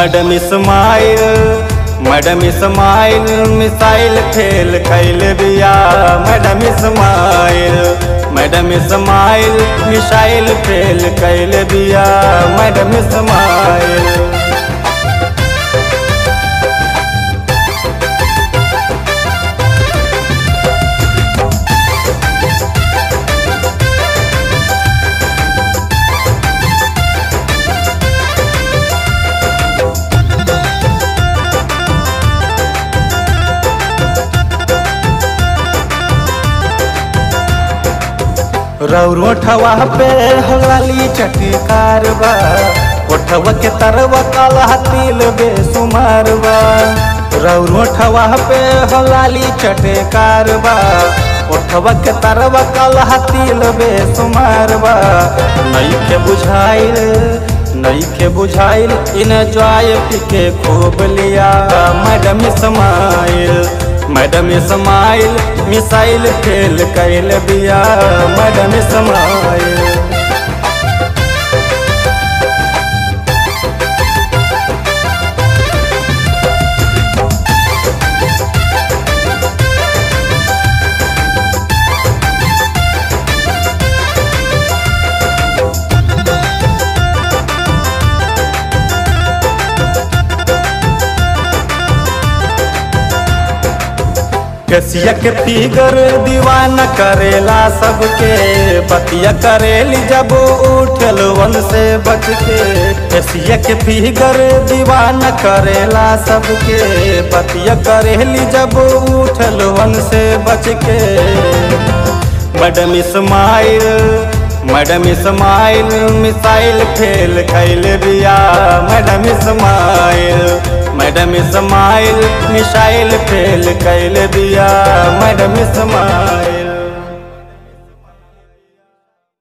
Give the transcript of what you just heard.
madam smile madam smile missile fail कैल बिया madam smile madam smile missile fail कैल बिया मैडम इस्माइल रौरो ठवा पे हलाली चटकार बा ओठवा के तरवा काला तिल बेसुमार बा रौरो ठवा पे हलाली चटकार बा ओठवा के तरवा काला तिल बेसुमार बा नई के बुझाइल नई के बुझाइल इन ज्वाय के खूब लिया madam smile madam smile missile fail कैल बिया मैडम इस्माइल कसिया के फिगर दीवाना करेला सबके बतिया करेली जब उठल वन से बच के कसिया के फिगर दीवाना करेला सबके बतिया करेली जब उठल वन से बच के madam smile madam smile missile fail खैल बिया madam smile madam smile missile fail कैल दिया मैडम इस्माइल